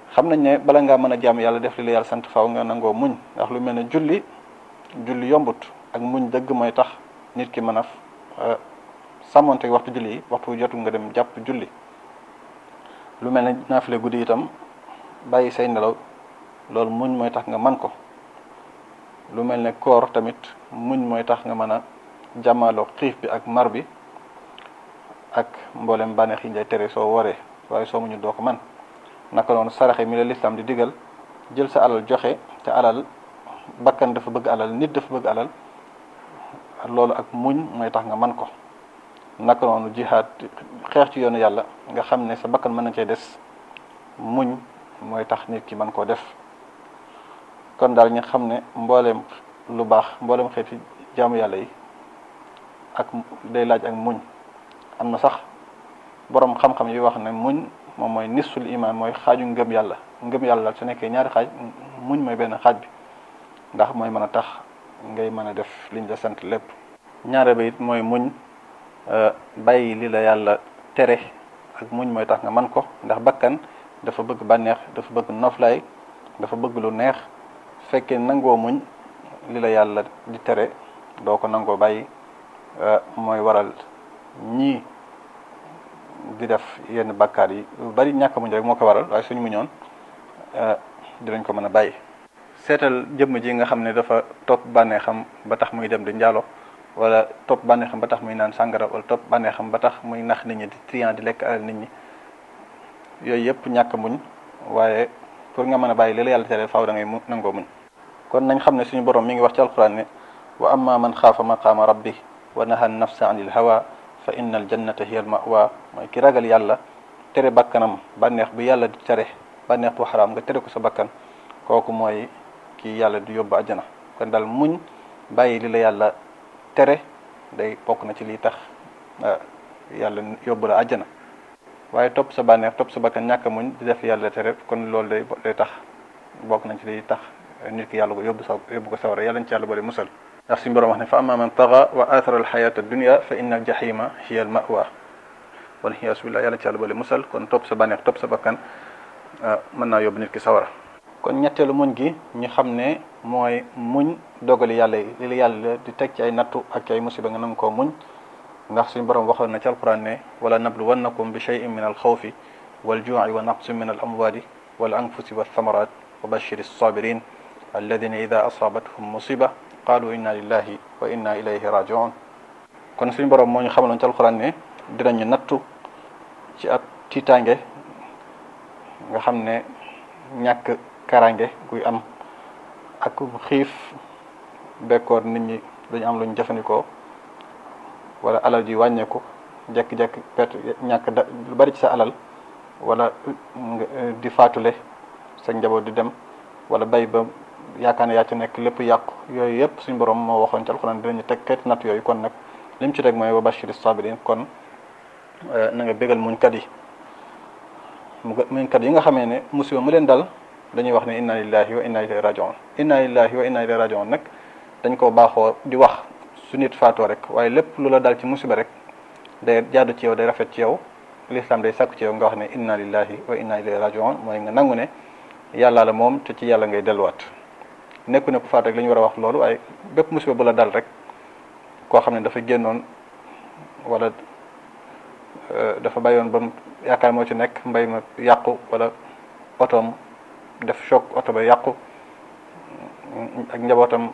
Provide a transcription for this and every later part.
xam nañ ne bala ngaa mën a jàmm yàlla def li la yàlla sant faaw nga nangoo muñ ndax lu mel ne julli julli yombut ak muñ dëgg mooy tax nit ki mën a sàmmonte waxtu julli yi waxtu jotul nga dem jàpp julli lu mel ne naafile guddi itam bàyyi say nelaw loolu muñ mooy tax nga man ko lu mel ne koor tamit muñ mooy tax nga mën a jàmmaloo xiif bi ak mar bi ak mboolem bànneex yi ngay tere soo waree waaye soo muñu doo ko man naka noonu saraxe mi la lislaam di digal jël sa alal joxe te alal bakkan dafa bëgg alal nit dafa bëgg alal loolu ak muñ mooy tax nga man ko naka noonu jihaad xeex ci yoonu yàlla nga xam ne sa bakkan mën na cee des muñ mooy tax nit ki mën koo def kon daal ñu xam ne mbooleem lu baax mbooleem xeeti jaamu yàlla yi ak day laaj ak muñ am na sax boroom xam-xam yi wax ne muñ moom mooy nisful iman mooy xaaju ngëm yàlla ngëm yàlla daal su nekkee ñaari xaaj muñ mooy benn xaaj bi ndax mooy mën a tax ngay mën a def liñ la sant lépp ñaare ba it mooy muñ bàyyi li la yàlla tere ak muñ mooy tax nga man ko ndax bakkan dafa bëgg bànneex dafa bëgg noflaay dafa bëgg lu neex fekkee nangoo muñ li la yàlla di tere doo ko nangoo bàyyi mooy waral ñii di def yenn bakkaar yi lu bari ñàkk muñ rek moo ko waral waaye suñu muñoon dinañ ko mën a bàyyi seetal jëmm ji nga xam ne dafa topp bànneexam ba tax muy dem di njaalo wala topp bànneexam ba tax muy naan sàngara wala topp bànneexam ba tax muy nax nit ñi di trian di lekk alal nit ñi yooyu yëpp ñàkk muñ waaye pour nga mën a bàyyi li la yàlla tere faaw da ngay mu nangoo muñ kon nañ xam ne suñu borom mi ngi wax ci alquran ne wa amma man xaafa maqaama rabbi wa naha nafsa anil hawa fa inna al jannata hiya al mawa mooy ki ragal yàlla tere bakkanam bànneex bi yàlla di tere bànneex bu xaraam nga tere ko sa bakkan kooku mooy ki yàlla di yóbbu àjjana kon daal muñ bàyyi li la yàlla tere day bokk na ci lii tax yàlla yóbbu la àjjana waaye topp sa bànneex topp sa bakkan ñàkk muñ di def yàlla tere kon loolu day day tax bokk nañ ci liy tax nit ki yàlla ko yóbbu sa yóbbu ko sawara yàlla ñu ci yàlla boole musal ndax suñu borom wax ne fa amma man taga wa athara alxayata dunia fa inna aljahima hiya almawa wala iyaasu billah yàlla ci yàlla boole musal kon topp sa bànneex topp sa bakkan mën naa yóbbu nit ki sawara kon ñetteelu muñ gi ñu xam ne mooy muñ dogali yàlla yi li la yàlla di teg ci ay nattu ak ci ay musiba nga nam koo muñ ndax suñu borom waxoon na ci alquran ne wala nabluwannakum bi cheyin min alxawfi waljuuci wa naqsin min alamwali wal anfusi walthamarat wa bashir alsabirin alladina ida asaabathum musiba qaalu inna lillahi wa inna ilayhi rajiun kon suñu borom moo ñu xamaloon ci alquran ne dinañu nattu ci ab tiitaange nga xam ne ñàkk karange guy am ak xiif bekkoor nit ñi dañu am luñ jëfandikoo wala alal ji wàññeeku jekki-jekki perte ñàkk da lu bari ci sa alal wala di faatule sa njaboot di dem wala bay ba yaakaar ne yaa ci nekk lépp yàqu yooyu yëpp suñ borom moo waxoon ci alxuraan dinañu teg xeeti natt yooyu kon nag lim ci teg mooy wa bashiri sabirin kon na nga bégal muñkat yi muñkat yi nga xamee ne musiba mu leen dal dañuy wax ne inna lillahi wa inna ilayhi rajiun inna lillahi wa inna ilayhi rajiun nag dañ ko baaxoo di wax su nit faatoo rek waaye lépp lu la dal ci musiba rek day jaadu ci yow day rafet ci yow l'islam day sàkku ci yow nga wax ne inna lillahi wa inna ilayhi rajiun mooy nga nangu ne yàlla la moom te ci yàlla ngay delluwaat nekku ne ku faat rek la ñu war a wax loolu waaye bépp musiba bu la dal rek koo xam ne dafa génnoon wala dafa bàyyoon ba yaakaar moo ci nekk mbay ma yàqu wala otoom def choc oto ba yàqu ak njabootam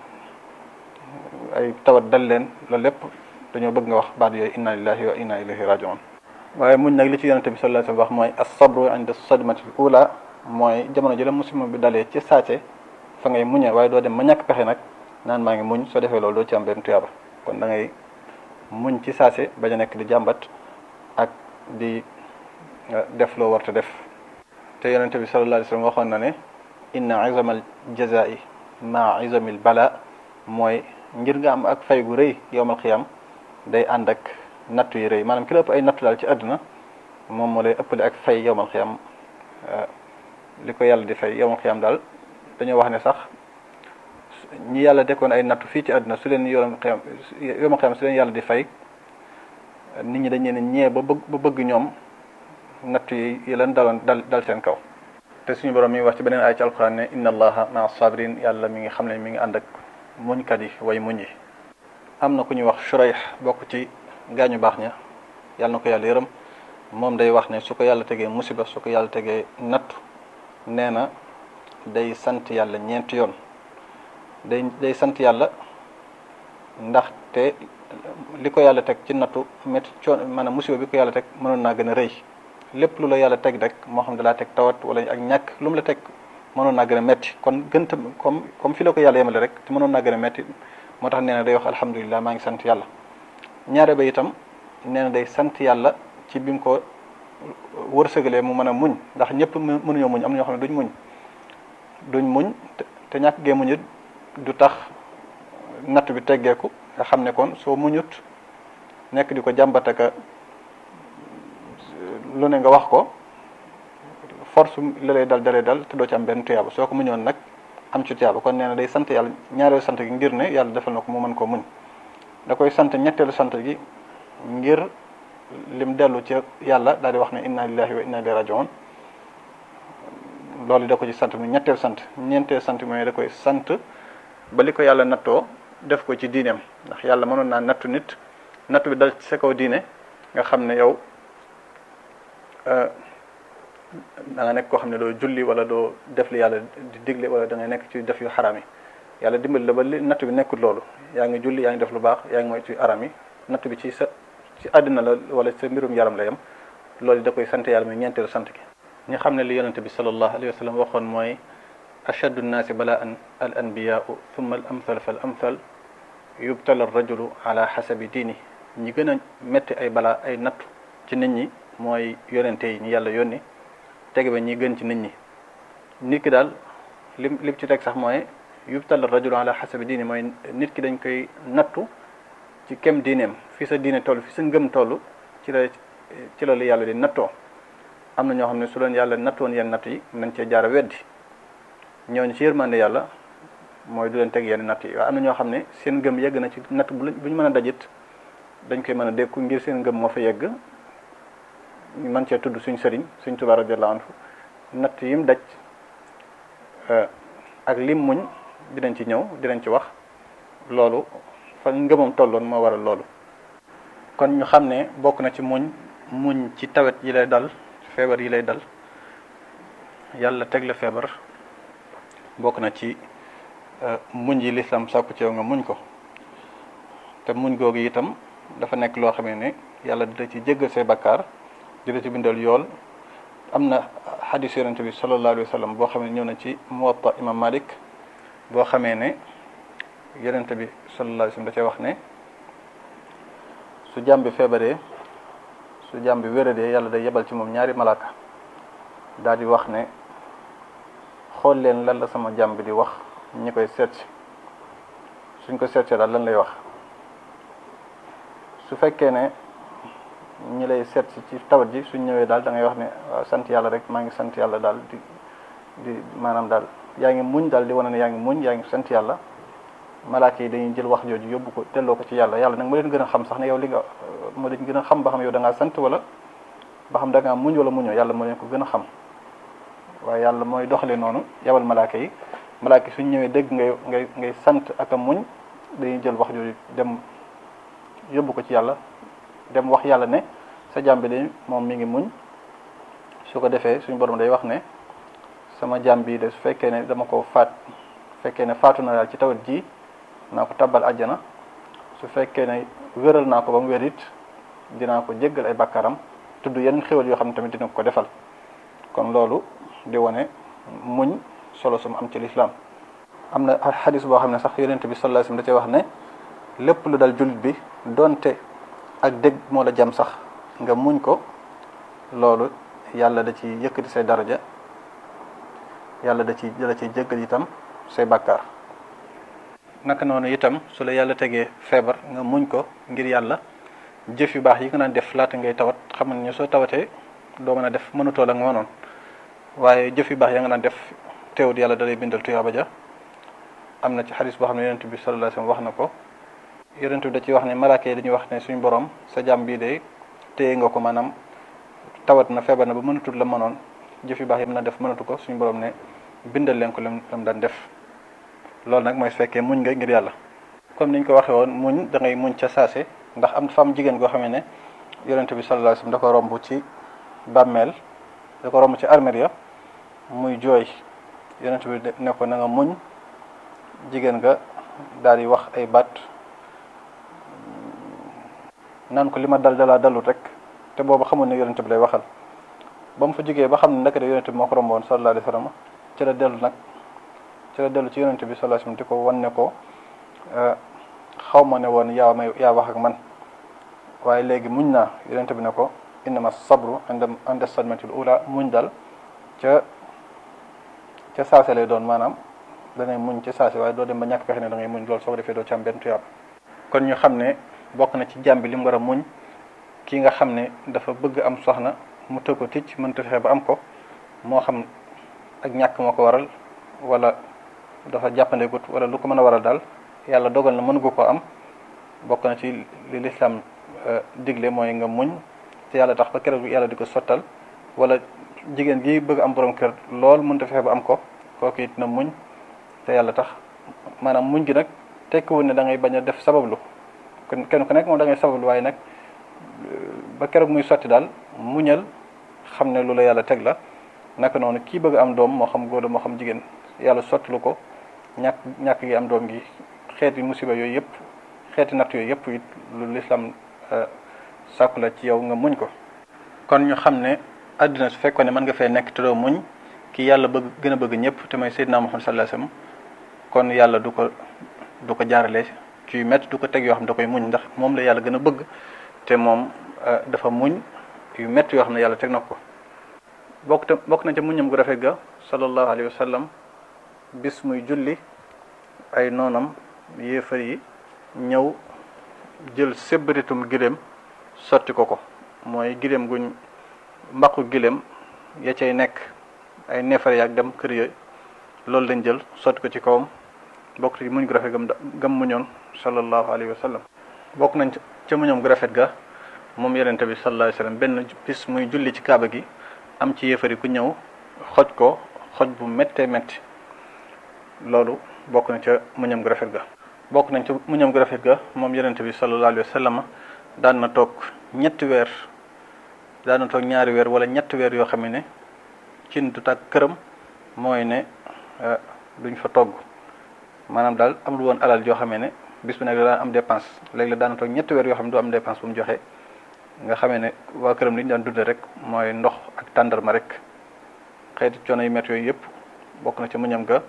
ay tawat dal leen loolu lépp dañoo bëgg nga wax baat yooyu inna lillahi wa inna ilayhi rajiun waaye muñ nag li ci yonente bi sallallahu alayhi wasallam wax mooy as-sabru inda sadmati ula mooy jamono ji la musiba bi dalee ci saate fa ngay muñee waaye doo dem ma ñàkk pexe nag naan maa ngi muñ soo defee loolu doo ci am benn tuyaaba kon da ngay muñ ci saase bañ a nekk di jàmbat ak di def loo warta def te yonente bi sallallahu alayhi wasallam waxoon na ne inna izamal jazai ma izamil bala mooy ngir nga am ak fay gu rëy yowmal xiyam day ànd ak nattu yi rëy maanaam ki la ëpp ay nattu daal ci àdduna moom moo lay ëppale ak fay yowmal xiyam li ko yàlla di fay yowmal xiyam daal dañoo wax ne sax ñi yàlla dekkoon ay nattu fii ci àdduna su leen yowmal xiyam yowmal xiyam su leen yàlla di fay nit ñi dañ leen ñee ba bëgg ba bëgg ñoom nattu yi yi leen daloon dal dal seen kaw te suñu borom mi ngi wax ci beneen ay ci alquran ne inna allaha maa sabirin yàlla mi ngi xam ne mi ngi ànd ak muñkat yi way muñ yi am na ku ñuy wax Shurayh bokk ci gaañu baax ña yàlla na ko yàlla yërëm moom day wax ne su ko yàlla tegee musiba su ko yàlla tegee nattu nee na day sant yàlla ñeenti yoon day day sant yàlla ndaxte li ko yàlla teg ci nattu métti coon maanaam musiba bi ko yàlla teg mënoon naa gën a rëy lépp lu la yàlla teg rek moo xam ne laa teg tawat wala ak ñàkk lu mu la teg mënoon naa gën a métti kon gën tam comme comme fi la ko yàlla yemale rek te mënoon naa gën a métti moo tax nee na day wax alhamdulilah maa ngi sant yàlla ñaare ba itam nee na day sant yàlla ci bi mu ko wërsëgalee mu mën a muñ ndax ñëpp mënuñoo muñ am na ñoo xam ne duñ muñ duñ muñ te ñàkk gee muñit du tax natt bi teggeeku nga xam ne kon soo muñut nekk di ko jàmbataka lu ne nga wax ko force la lay dal dalee dal te doo ci am benn tuyaaba soo ko muñoon nag am ci tuyaaba kon nee na day sant yàlla ñaareelu sant gi ngir ne yàlla defal na ko mu mën koo muñ da koy sant ñetteelu sant gi ngir lim dellu ci yàlla daal di wax ne inna lillahi wa inna ilayhi rajiun loolu da ko ci sant mu ñetteel sant ñeenteel sant mooy da koy sant ba li ko yàlla nattoo def ko ci diineem ndax yàlla mënoon naa nattu nit nattu bi dal ci sa kaw diine nga xam ne yow da nga nekk koo xam ne doo julli wala doo def li yàlla di digle wala da ngay nekk ci def yu xaram yi yàlla dimbali la ba li nattu bi nekkul loolu yaa ngi julli yaa ngi def lu baax yaa ngi mooy ci aram yi nattu bi ci sa ci àddina la wala sa mbirum yaram la yem loolu da koy sant yàlla muy ñeenteelu sant gi ñi xam ne li yonente bi sallallahu alayhi wa sallam waxoon mooy ashaddu nnaasi balaan al anbiyaau thumma al amthal fa al amthal yubtala ar rajulu ala xasabi diini ñi gën a métti ay balaa ay nattu ci nit ñi mooy yonente yi ñi yàlla yónni tege ba ñi gën ci nit ñi nit ki daal lim lim ci teg sax mooy yubtala ar rajulu ala xasabi diini mooy nit ki dañ koy nattu ci kem diineem fi sa diine toll fi sa ngëm toll ci la ci la la yàlla di nattoo am na ñoo xam ne su leen yàlla nattoon yenn natt yi nañ cee jaara weddi ñooñu ci yërmande yàlla mooy du leen teg yenn natt yi waaye am na ñoo xam ne seen ngëm yegg na ci natt bu bu ñu mën a dajit dañ koy mën a dékku ngir seen ngëm moo fa yegg ñu mën cee tudd suñ sëriñ suñ Tuubaa radiyallaahu anhu natt yim daj ak lim muñ dinañ ci ñëw dinañ ci wax loolu fa ngëmam tolloon moo waral loolu kon ñu xam ne bokk na ci muñ muñ ci tawet yi lay dal feebar yi lay dal yàlla teg la feebar bokk na ci muñ yi lislam sàkku ci yow nga muñ ko te muñ googu itam dafa nekk loo xamee ne yàlla dina ci jéggal say bakkaar dina ci bindal yool am na xadis yonente bi sallallahu alayhi wa sallam boo xamee ne ñëw na ci muwatta imam malik boo xamee ne yonente bi sallallahu alayhi wa sallam da cee wax ne su jàmm bi feebaree su jàmm bi wéradee yàlla day yebal ci moom ñaari malaaka daal di wax ne xool leen lan la sama jàmm bi di wax ñi koy seet si suñ ko seetsee daal lan lay wax su fekkee ne ñi lay seet si ci tawat ji suñ ñëwee daal da ngay wax ne waaw sant yàlla rek maa ngi sant yàlla daal di di maanaam daal yaa ngi muñ daal di wane ne yaa ngi muñ yaa ngi sant yàlla malaaka yi dañuy jël wax jooju yóbbu ko delloo ko ci yàlla yàlla nag moo leen gën a xam sax ne yow li nga moo leen gën a xam ba xam yow da ngaa sant wala ba xam da ngaa muñ wala muñoo yàlla moo leen ko gën a xam waaye yàlla mooy doxale noonu yabal malaaka yi malaaka yi suñ ñëwee dégg ngay ngay ngay sant ak a muñ dañuy jël wax jooju dem yóbbu ko ci yàlla dem wax yàlla ne sa jaam bi de moom mi ngi muñ su ko defee suñu borom day wax ne sama jaam bi de su fekkee ne dama ko faat fekkee ne faatu na daal ci tawat ji naa ko tabbal àjjana su fekkee ne wéral naa ko ba mu wér it dinaa ko jéggal ay bàkkaaram tudd yeneen xéwal yoo xam ne tamit dina ko defal kon loolu di wane muñ solo sum am ci lislaam am na xadis boo xam ne sax yonent bi sallallahu alayhi wasallam da cee wax ne lépp lu dal jullit bi donte ak dégg moo la jam sax nga muñ ko loolu yàlla da ci yëkkati say daraja yàlla da ci da ci jéggal itam say bàkkaar naka noonu itam su la yàlla tegee feebar nga muñ ko ngir yàlla jëf yu baax yi nga naan def laata ngay tawat xam ne soo tawatee doo mën a def mënutoo la nga mënoon waaye jëf yu baax ya nga naan def teewut yàlla da lay bindal tuyaaba ja am na ci xadis boo xam ne yonent bi sallallahu alayhi wasallam wax na ko yonent bi da ci wax ne malaaka yi dañuy wax ne suñu borom sa jàmm bii de téye nga ko maanaam tawat na feebar na ba mënatul la mënoon jëf yu baax yi mën a def mënatu ko suñu borom ne bindal leen ko lam lam daan def loolu nag mooy su fekkee muñ nga ngir yàlla comme niñ ko waxee woon muñ da ngay muñ ca saase ndax am fam jigéen goo xamee ne yonente bi sallallahu alayhi wasallam da ko romb ci bàmmeel da ko romb ci armeel ya muy jooy yonente bi ne ko na nga muñ jigéen nga daal di wax ay baat naan ko li ma dal dalaa dalut rek te boobu xamul ne yonente bi lay waxal ba mu fa jógee ba xam ne ndekete yonente bi moo ko romboon sallallahu alayhi wasallam ci la dellu nag ci la dellu ci yonente bi sallallahu alayhi wasallam di ko wan ne ko xaw ma ne woon yaa may yaa wax ak man waaye léegi muñ naa yonente bi ne ko innama sabru inda inda sadmatil ula muñ dal ca ca saase lay doon maanaam dangay muñ ca saase waaye doo dem ba ñàkk pexe ne da ngay muñ loolu soo ko defee doo ci am benn tuyaab kon ñu xam ne bokk na ci jàmm bi li mu war a muñ ki nga xam ne dafa bëgg am soxna mu tëgg ko ticc mënta fexe ba am ko moo xam ak ñàkk moo ko waral wala dafa jàppandegut wala lu ko mën a waral daal yàlla dogal na mënu ko am bokk na ci li lislaam digle mooy nga muñ te yàlla tax ba keroog yàlla di ko sottal wala jigéen gi bëgg am borom kër lool mënta fexe ba am ko kooku it na muñ te yàlla tax maanaam muñ gi nag tekkiwul ne da ngay bañ a def sabablu kon kenn ku nekk moom da ngay sabablu waaye nag ba keroog muy sotti daal muñal xam ne lu la yàlla teg la naka noonu kii bëgg am doom moo xam góor la moo xam jigéen yàlla sottalu ko ñàkk ñàkk gi am doom gi xeeti musiba yooyu yëpp xeeti natt yooyu yëpp it lu lislaam sàkku la ci yow nga muñ ko kon ñu xam ne àddina su fekkoon ne mën nga fee nekk te doo muñ ki yàlla bëgg gën a bëgg ñëpp te mooy Seydina Muhammad sallallahu alayhi wasallam kon yàlla du ko du ko jaarale ci yu métti du ko teg yoo xam ne da koy muñ ndax moom la yàlla gën a bëgg te moom dafa muñ yu métti yoo xam ne yàlla teg na ko bokk te bokk na ca muñam gu rafet ga sallallahu alayhi wa sallam bis muy julli ay noonam yéefar yi ñëw jël sébbaritum giléem sotti ko ko mooy giléem guñ mbaqu giléem ya cay nekk ay neefare yaak dem kër yooyu loolu lañ jël sotti ko ci kawam bokk ci muñ gu rafet gam gam muñoon sallallahu alayhi wa sallam bokk nañ ca muñam gu rafet ga moom yonente bi sallallahu alayhi wa sallam benn bis muy julli ci kaaba gi am ci yéefari ku ñëw xoj ko xoj bu méttee métti loolu bokk na ca muñam gu rafet ga bokk nañ ca muñam gu rafet ga moom yonente bi sallallahu alayhi wa sallam daan na toog ñetti weer daan na toog ñaari weer wala ñetti weer yoo xam ne cin du tàkk këram mooy ne duñ fa togg maanaam daal am lu woon alal joo xamee ne bis bu nekk daan am dépense léegi la daan na toog ñetti weer yoo xam ne du am dépense bu mu joxe nga xamee ne waa këram li ñu daan dundee rek mooy ndox ak tàndarma rek xeeti coono yu métti yooyu yëpp bokk na ci muñam ga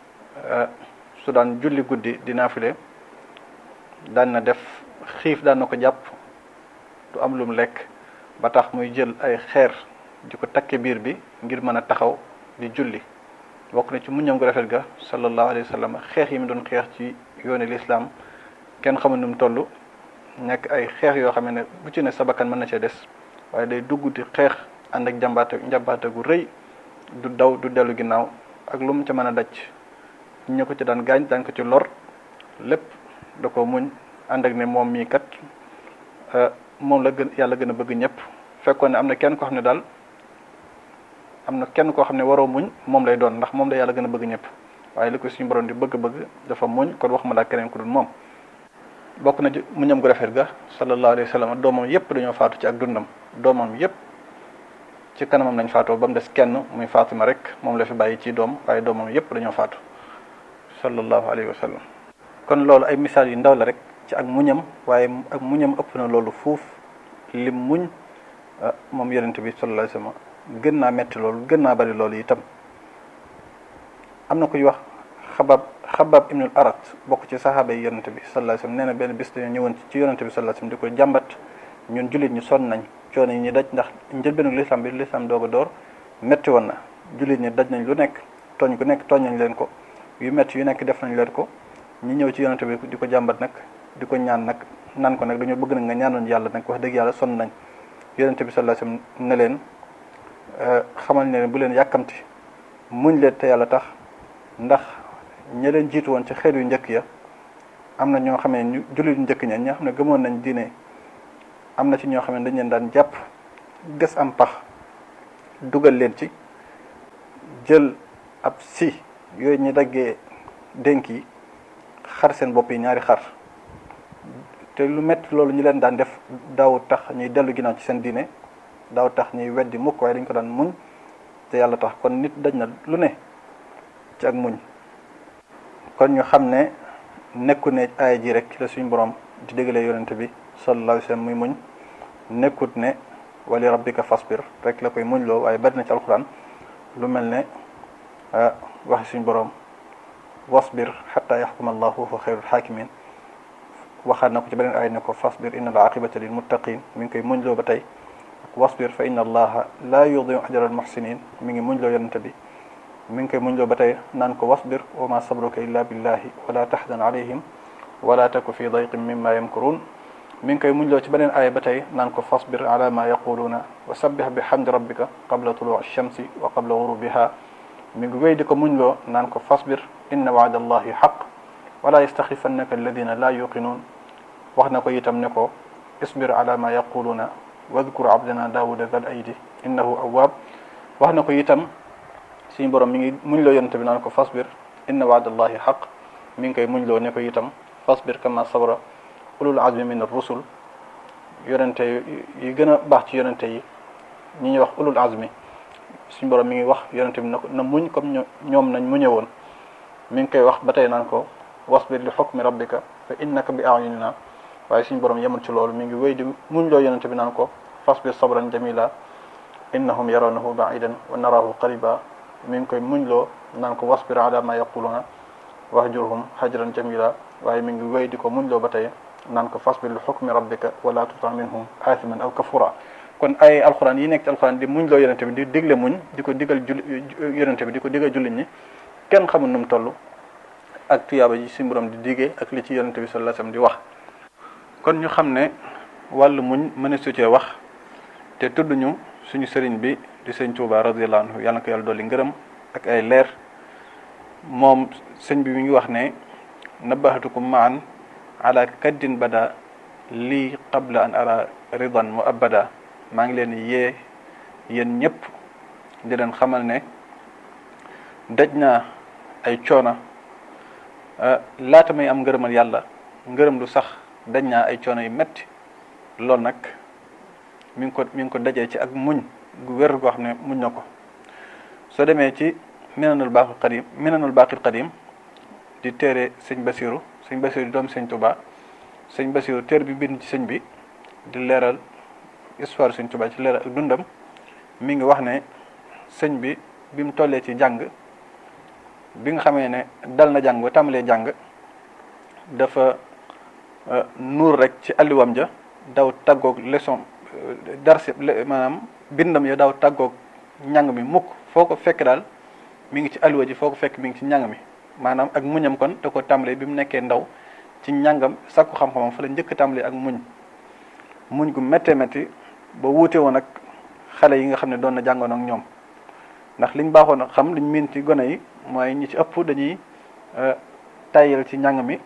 su daan julli guddi di naafile daan na def xiif daan na ko jàpp du am lum lekk ba tax muy jël ay xeer di ko takke biir bi ngir mën a taxaw di julli bokk na ci muñam gu rafet ga sallallahu alayhi wa sallam xeex yi mu doon xeex ci yooni lislaam kenn xamul nu mu toll nekk ay xeex yoo xam ne bu ci ne sa bakkan mën na cee des waaye day dugg di xeex ànd ak njàmbaate njàmbaate gu rëy du daw du dellu ginnaaw ak lu mu ca mën a daj ñu ko ci daan gaañ daan ko ci lor lépp da ko muñ ànd ak ne moom mii kat moom la gën yàlla gën a bëgg ñëpp fekkoon ne am na kenn koo xam ne daal am na kenn koo xam ne waroo muñ moom lay doon ndax moom la yàlla gën a bëgg ñëpp waaye li ko suñu borom di bëgg-bëgg dafa muñ kon wax ma laa keneen ku dul moom bokk na ci muñam gu rafet ga sallallahu alayhi wa sallam doomam yépp dañoo faatu ci ak dundam doomam yépp ci kanamam lañ faatoo ba mu des kenn muy Fatima rek moom la fi bàyyi ci doom waaye doomam yépp dañoo faatu sallallahu alayhi wa sallam kon loolu ay misaal yu ndaw la rek ci ak muñam waaye ak muñam ëpp na loolu fuuf lim muñ moom yonent bi sallallahu alayhi wa sallam gën naa metti loolu gën naa bari loolu itam am na kuy wax xabab xabab ibnul arat bokk ci saxaaba yi yonente bi sallallahu alayhi wasallam nee na benn bis dañoo ñëwoon ci yonente bi sallallahu alayhi wasallam di ko jàmbat ñun jullit ñi sonn nañ coono yi ñu daj ndax njëlbeenu lislaam bi lislaam doog a door métti woon na jullit ñi daj nañ lu nekk tooñ ku nekk tooñ nañ leen ko yu métti yu nekk def nañ leen ko ñi ñëw ci yonente bi di ko jàmbat nag di ko ñaan nag naan ko nag dañoo bëgg nag nga ñaanoon yàlla nag wax dëgg yàlla sonn nañ yonente bi sallallahu alayhi wasallam ne leen xamal ne bu leen yàkkamti muñ leen te yàlla tax ndax ña leen jiitu woon ci xeet yu njëkk ya am na ñoo xam ne ñu jullit yu njëkk ña ñoo xam ne gëmoon nañ diine am na ci ñoo xam ne dañ leen daan jàpp ges am pax dugal leen ci jël ab si yooyu ñu daggee dénk yi xar seen bopp yi ñaari xar te lu métti loolu ñu leen daan def daaw tax ñuy dellu ginnaaw ci seen diine daaw tax ñuy weddi mukk waaye dañ ko daan muñ te yàlla tax kon nit daj na lu ne ci ak muñ kon ñu xam ne nekku ne aaya ji rek la suñu borom di déggalee yonente bi sallallahu alayhi wa sallam muy muñ nekkut ne wali rabbika fasbir rek la koy muñ loo waaye bari na ci alquran lu mel ne waxi suñu borom wasbir xata yaxkuma allahu wa xayrul xaakimin waxaat na ko ci beneen aaya ne ko fasbir inna al aqibata lil muttaqin mi ngi koy muñ loo ba tey wasbir fa inna allaha la yudiu ajra al muhsinin mi ngi muñ loo yonente bi mi ngi koy muñ loo ba tey naan ko wasbir wa ma sabruka illa billahi wala tahzan alayhim wala taku fi dayqin mimma yamkurun mi ngi koy muñ loo ci beneen aaya ba tey naan ko fasbir ala ma yaquluna wa sabbih bi hamdi rabbika qabla tuluu shamsi wa qabla gurubiha mi ngi wéy di ko muñ loo naan ko fasbir inna waada allahi xaq wala yastaxifannaka alladina la yuqinun wax na ko itam ne ko isbir ala ma yaquluna wadkur abdana daawuda zal aydi innahu awwaab wax na ko itam suñu borom mi ngi muñ loo yonente bi naan ko fasbir inna waadallahi xaq mi ngi koy muñ loo ne ko itam fasbir kama sabra ulul azmi min ar-rusul yonente yi gën a baax ci yonente yi ñi ñuy wax ulul azmi suñu borom mi ngi wax yonente bi na ko na muñ comme ñoom nañ muñe woon mi ngi koy wax ba tey naan ko wasbir li xukmi rabbika fa innaka bi a'yunina waaye suñu borom yemul ci loolu mi ngi wéy di muñ loo yonente bi naan ko fasbir sabran jamila innahum yarawnahu ba'idan wa narahu qariba mi ngi koy muñ loo naan ko wasbir ala ma yaquluna wahjurhum hajran jamila waaye mi ngi wéy di ko muñ loo ba tey naan ko fasbir li xukmi rabbika wala tuta minhum aathiman aw kafura kon ay alxuraan yi nekk ci alxuraan di muñ loo yonente bi di digle muñ di ko digal jul yonente bi di ko digal jullit ñi kenn xamul nu mu toll ak tuyaaba ji suñu borom di digee ak li ci yonente bi sallallahu alayhi wasallam di wax kon ñu xam ne wàllu muñ mën a su cee wax te tudd ñu suñu sëriñ bi di sëñ Tuuba radiyallahu anhu yàlla na ko yàlla dolli ngërëm ak ay leer moom sëñ bi mi ngi wax ne nabahatukum maan ala kaddin bada lii qabla an ara ridan mu abada maa ngi leen yee yéen ñëpp di leen xamal ne daj naa ay coona laata may am ngërëmal yàlla ngërëm lu sax daj naa ay coono yu metti loolu nag mi ngi ko mi ngi ko dajee ci ak muñ gu wér goo xam ne muñ na ko soo demee ci minanul baaqil qadim minanul baaqil qadim di téere sëñ basiru sëñ basiru di doom sëñ tuba sëñ basiru téere bi bind ci sëñ bi di leeral histoire sëñ tuba ci leeral ak dundam mi ngi wax ne sëñ bi bi mu tollee ci jàng bi nga xamee ne dal na jàng ba tàmbalee jàng dafa nuur rek ci alliwam ja daw tàggoog leçon darsi maanaam bindam ya daw tàggoog njàng mi mukk foo ko fekk daal mi ngi ci alliwa ji foo ko fekk mi ngi ci njàng mi maanaam ak muñam kon da ko tàmbalee bi mu nekkee ndaw ci njàngam sakku xam-xamam fa la njëkk tàmbalee ak muñ muñ gu méttee métti ba wuute woon ak xale yi nga xam ne doon na jàngoon ak ñoom ndax liñ baaxoon a xam liñ miin ci gone yi mooy ñi ci ëpp dañuy tayal ci njàng mi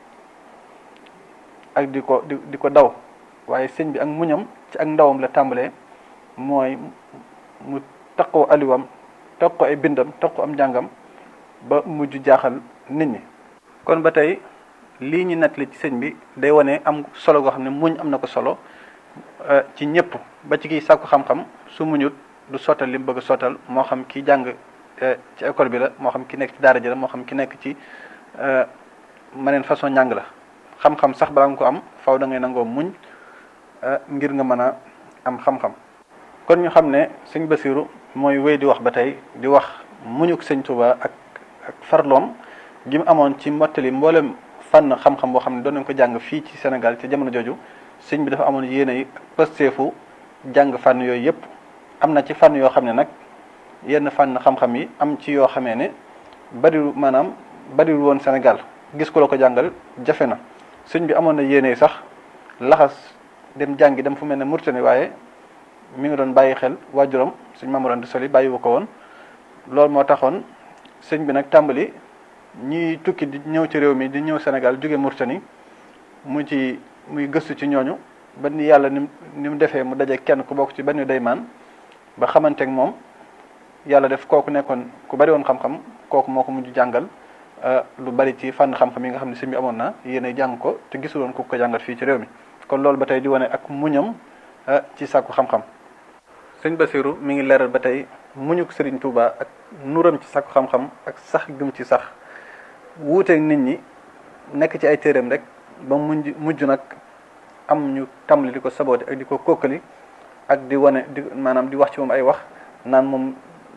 ak di ko di di ko daw waaye sëñ bi ak muñam ci ak ndawam la tàmbalee mooy mu taqoo aliwam taqoo ay bindam taqoo am njàngam ba mujj jaaxal nit ñi kon ba tey lii ñu nettali ci sëñ bi day wane am solo goo xam ne muñ am na ko solo ci ñëpp ba ci kiy sàkku xam-xam su muñut du sottal li mu bëgg a sottal moo xam ki jàng ci école bi la moo xam ki nekk ci daara ji la moo xam ki nekk ci maneen façon njàng la xam-xam sax balaa nga ko am faw da ngay nangoo muñ ngir nga mën a am xam-xam kon ñu xam ne sëñ Basiru mooy wéy di wax ba tey di wax muñuk sëñ Tuba ak ak farloom gi mu amoon ci mottali mboolem fànn xam-xam boo xam ne doon nañ ko jàng fii ci Sénégal ci jamono jooju sëñ bi dafa amoon yéene yi pësteefu jàng fànn yooyu yëpp am na ci fànn yoo xam ne nag yenn fànn xam-xam yi am ci yoo xamee ne bariwul maanaam bariwul woon Sénégal gis ko la ko jàngal jafe na sëñ bi amoon na yéene yi sax laxas dem jàngi dem fu mel ne Mauritanie waaye mi ngi doon bàyyi xel waajuram sëñ Mamadou Anta Sali bàyyiwu ko woon loolu moo taxoon sëñ bi nag tàmbali ñiy tukki di ñëw ci réew mi di ñëw Sénégal jóge Mauritanie mu ci muy gëstu ci ñooñu ba ni yàlla ni ni mu defee mu daje kenn ku bokk ci benn daymaan ba xamanteeg moom yàlla def kooku nekkoon ku bari woon xam-xam kooku moo ko mujj jàngal lu bari ci fànn xam-xam yi nga xam ne sëñ bi amoon na yéen jàng ko te gisuloon ku ko jàngal fii ci réew mi kon loolu ba tey di wane ak muñam ci sàkku xam-xam sëñ Basiru mi ngi leeral ba tey muñuk Sëriñ Tuuba ak nuram ci sàkku xam-xam ak sax gëm ci sax wuuteeg nit ñi nekk ci ay téeréem rek ba mujj mujj nag am ñu tàmbali di ko saboote ak di ko kokkali ak di wane di maanaam di wax ci moom ay wax naan moom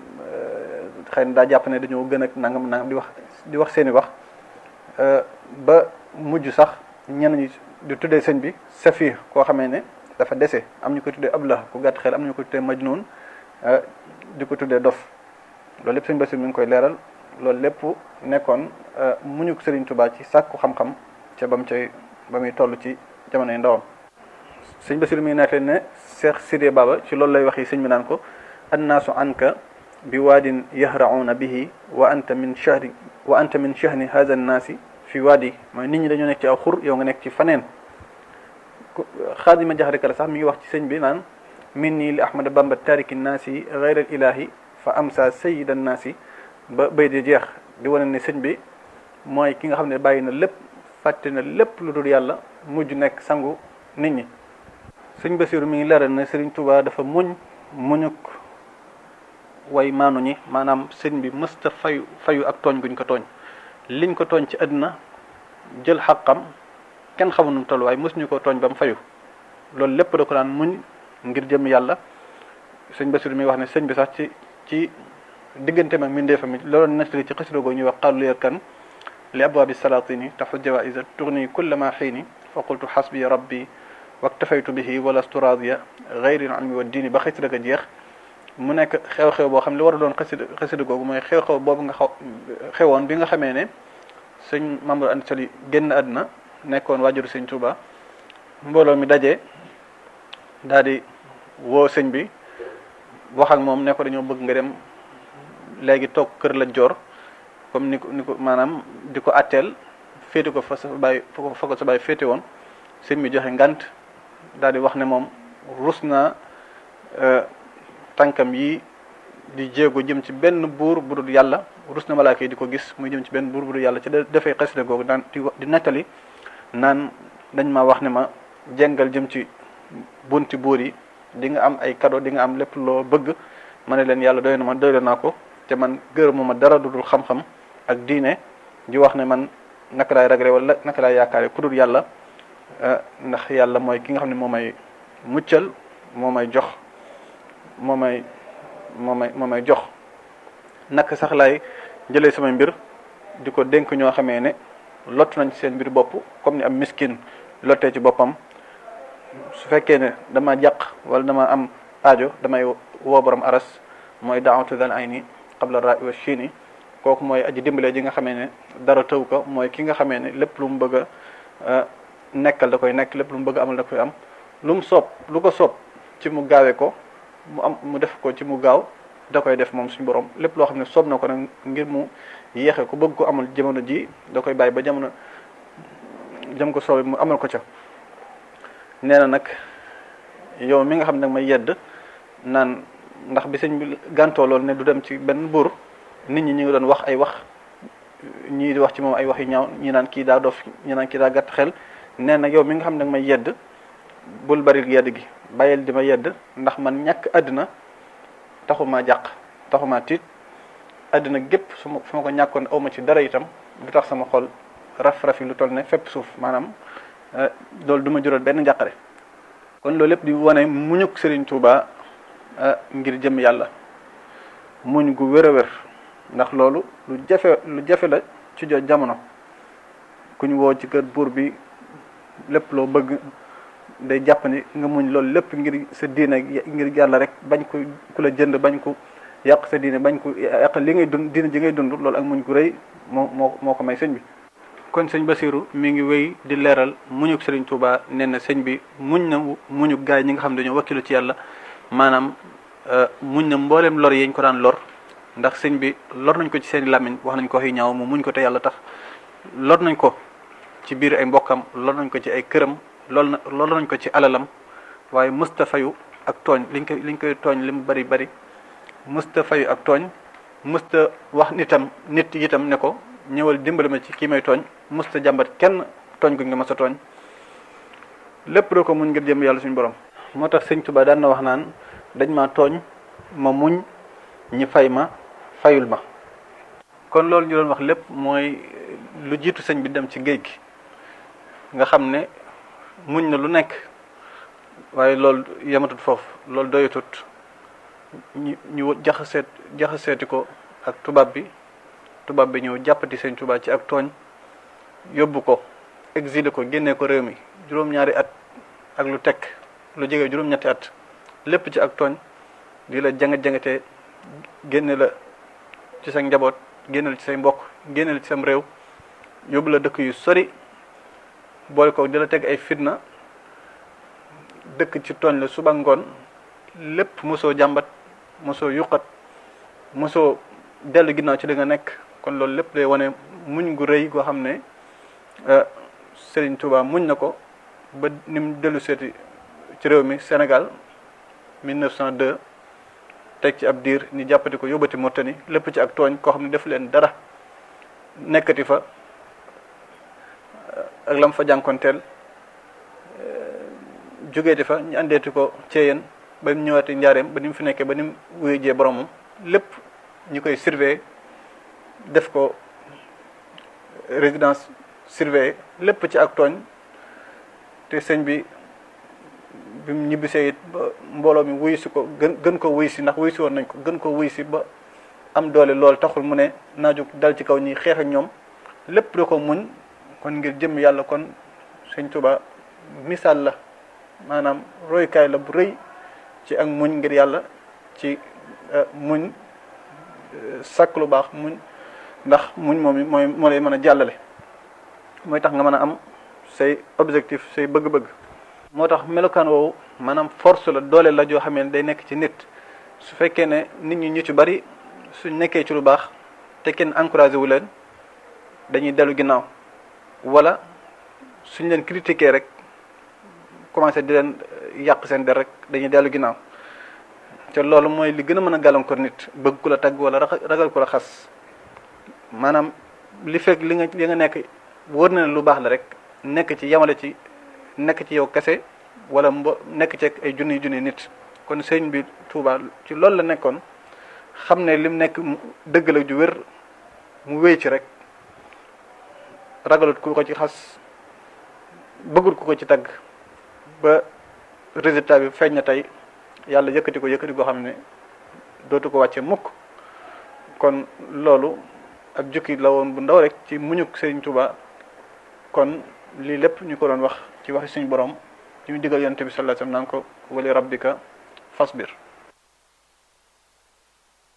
xëy na daa jàpp ne dañoo gën ak nangam nangam di wax di wax seeni wax ba mujj sax ñenn ñi di tuddee sëñ bi safir koo xamee ne dafa dese am ñu ko tuddee ablah ku gàtt xel am ñu ko tuddee majnun di ko tuddee dof loolu lépp sëñ Basiru mi ngi koy leeral loolu lépp nekkoon muñuk Sëriñ Tuubaa ci sàkku xam-xam ca ba mu cay ba muy toll ci jamonoy ndawam sëñ Basiru mi ngi nekk ne Cheikh Sidé Baba ci loolu lay wax yi sëñ bi naan ko annaasu anka bi waadin yahrauna bihi wa anta min shahri wa anta min shahni hadha annaasi fi waadi mooy nit ñi dañoo nekk ci aw xur yow nga nekk ci faneen xaadima jaxari kala sax mi ngi wax ci sëñ bi naan min nii li ahmada bamba tariki naasi gayra ilahi fa amsa sayida naasi ba bay di jeex di wane ne sëñ bi mooy ki nga xam ne bàyyi na lépp fàtte na lépp lu dul yàlla mujj nekk sangu nit ñi sëñ Basiru mi ngi leeral ne Sëriñ Tuubaa dafa muñ muñuk way maanu ñi maanaam sëñ bi mësta fayu fayu ak tooñ guñ ko tooñ liñ ko tooñ ci àddina jël xaqam kenn xamul nu mu toll waaye mësuñu ko tooñ ba mu fayu loolu lépp da ko daan muñ ngir jëm yàlla sëñ Basiru mi wax ne sëñ bi sax ci ci digganteem ak mindeefam mi loolu nettali ci xasida googu ñuy wax xaalu leer kan li abwaabi salatini taxu jawaisa tourni kulla ma xiini fa qultu xasbi rabbi waktafaytu bihi walastu radiya gayri almi wa diini ba xasida ga jeex mu nekk xew-xew boo xam li war a doon xasida xasida googu mooy xew-xew boobu nga xaw xewoon bi nga xamee ne sëñ Mamadou Anta Sali génn àdduna nekkoon waajuru sëñ Touba mbooloo mi daje daal di woo sëñ bi wax ak moom ne ko dañoo bëgg nga dem léegi toog kër la joor comme ni ko ni ko maanaam di ko atteel féete ko fa sa bàyyi fa ko sa bàyyi féete woon sëñ bi joxe ngant daal di wax ne moom rus naa tànkam yi di jéego jëm ci benn buur bu dul yàlla rus na malaaka yi di ko gis muy jëm ci benn buur bu dul yàlla ci dafay xasida googu daan di nettali naan dañ ma wax ne ma jengal jëm ci bunti buur yi di nga am ay cadeau di nga am lépp loo bëgg ma ne leen yàlla doy na ma doy naa ko te man gërëmu ma dara dudul xam-xam ak diine di wax ne man naka laay ragale wala naka laay yaakaare ku dul yàlla ndax yàlla mooy ki nga xam ne moo may muccal moo may jox moo may moo may moo may jox naka sax laay jëlee samay mbir di ko dénk ñoo xamee ne lott nañ ci seen mbir bopp comme ni am miskin lottee ci boppam su fekkee ne dama jàq wala dama am aajo damay woo borom aras mooy daawatu dal ay ni qabla ra wa chini kooku mooy aji dimbale ji nga xamee ne dara tëw ko mooy ki nga xamee ne lépp lu mu bëgg a nekkal da koy nekk lépp lu mu bëgg a amal da koy am lu mu soob lu ko soob ci mu gaawee ko mu am mu def ko ci mu gaaw da koy def moom suñu borom lépp loo xam ne soob na ko nag ngir mu yéexe ko bëgg ko amal jamono ji da koy bàyyi ba jamono jëm ko soobee mu amal ko ca nee na nag yow mi nga xam ne nag may yedd naan ndax bi sëñ bi gàntoo loolu ne du dem ci benn buur nit ñi ñu ngi doon wax ay wax ñii di wax ci moom ay wax yu ñaaw ñi naan kii daa dof ñi naan kii daa gàtt xel nee na yow mi nga xam ne nag may yedd bul bari yedd gi bàyyil di ma yedd ndax man ñàkk àddina taxumaa jàq taxumaa tiit àddina gépp su ma su ma ko ñàkkoon awma ci dara itam du tax sama xol raf-rafi lu toll ne fépp suuf maanaam loolu du ma jural benn njàqare kon loolu lépp di wane muñuk Serigne Touba ngir jëm yàlla muñ gu wér a wér ndax loolu lu jafe lu jafe la ci jo jamono ku ñu woo ci kër buur bi lépp loo bëgg day jàpp ni nga muñ loolu lépp ngir sa diine ngir yàlla rek bañ ko ku la jënd bañ ko yàq sa diine bañ ko yàq li ngay dund diine ji ngay dund loolu ak muñ gu rëy moo moo moo ko may sëñ bi kon sëñ Basiru mi ngi wéy di leeral muñuk Sëriñ Tuuba nee na sëñ bi muñ na muñuk gaay ñi nga xam ne dañoo wakkilu ci yàlla maanaam muñ na mbooleem lor yeñ ko daan lor ndax sëñ bi lor nañ ko ci seen i làmmiñ wax nañ ko xëy ñaaw mu muñ ko te yàlla tax lor nañ ko ci biir ay mbokkam lor nañ ko ci ay këram lool na lor nañ ko ci alalam waaye mësta fayu ak tooñ liñ koy liñ koy tooñ li mu bari bari musta fayu ak tooñ musta wax nitam nit itam ne ko ñëwal dimbali ma ci kii may tooñ musta jàmbat kenn tooñ gu nga ma sa tooñ lépp doo ko muñ ngir jëm yàlla suñu borom moo tax sëñ Tuba daan na wax naan dañ ma tooñ ma muñ ñi fay ma fayul ma kon loolu ñu doon wax lépp mooy lu jiitu sëñ bi dem ci géej gi nga xam ne muñ na lu nekk waaye loolu yematut foofu loolu doyatut ñu ñu jaxaseet jaxaseeti ko ak tubaab bi tubaab bi ñëw jàppati sëñ Tuba ci ak tooñ yóbbu ko exilé ko génnee ko réew mi juróom-ñaari at ak lu tekk lu jege juróom-ñetti at lépp ci ak tooñ di la janga-jangatee génne la ci sa njaboot génne la ci say mbokk génne la ci sam réew yóbbu la dëkk yu sori boole ko di la teg ay fitna dëkk ci tooñ la suba ngoon lépp mosoo jàmbat mosoo yuqat mosoo dellu ginnaaw ci li nga nekk kon loolu lépp day wane muñ gu rëy goo xam ne Serigne Touba muñ na ko ba ni mu dellu seeti ci réew mi Sénégal 1902 teg ci ab diir ni jàppati ko yóbbati Mauritanie lépp ci ak tooñ koo xam ne def leen dara nekkati fa ak lam fa jànkonteel jógeeti fa ñu andeeti ko Thiéyène ba mu ñëwaati njaareem ba ni mu fi nekkee ba ni mu wuyu jee boromam lépp ñu koy surveiller def ko résidence surveillée lépp ci ak tooñ te sëñ bi bi mu ñibbisee it ba mbooloo mi wuyu si ko gën gën ko wuyu si ndax wuyu si woon nañ ko gën ko wuyu si ba am doole loolu taxul mu ne naa jóg dal ci kaw ñi xeex ak ñoom lépp da ko muñ kon ngir jëm yàlla kon sëñ Tuba misaal la maanaam roykaay la bu rëy ci ak muñ ngir yàlla ci muñ sàkk lu baax muñ ndax muñ moom mooy moo lay mën a jàllale mooy tax nga mën a am say objectif say bëgg-bëgg moo tax melokaan woowu maanaam force la doole la joo xamee ne day nekk ci nit su fekkee ne nit ñi ñu ci bari suñ nekkee ci lu baax te kenn encouragé wu leen dañuy dellu ginnaaw wala suñ leen critiquer rek commencé di leen yàq seen der rek dañuy dellu ginnaaw te loolu mooy li gën a mën a gàllankoor nit bëgg ku la tagg wala ragal ku la xas maanaam li fekk li nga li nga nekk wóor na ne lu baax la rek nekk ci yamale ci nekk ci yow kese wala mbo nekk ci ay junni junni nit kon sëñ bi Touba ci loolu la nekkoon xam ne lim nekk dëgg la ju wér mu wéy ci rek ragalut ku ko ci xas bëggut ku ko ci tagg ba résultat bi feeñ na tey yàlla yëkkati ko yëkkati goo xam ne dootu ko wàcce mukk kon loolu ab jukki la woon bu ndaw rek ci muñuk Sëriñ Tuba kon lii lépp ñu ko doon wax ci waxi suñu borom ci mu digal yonent bi sallallahu alayhi wasallam naan ko wali rabbika fasbir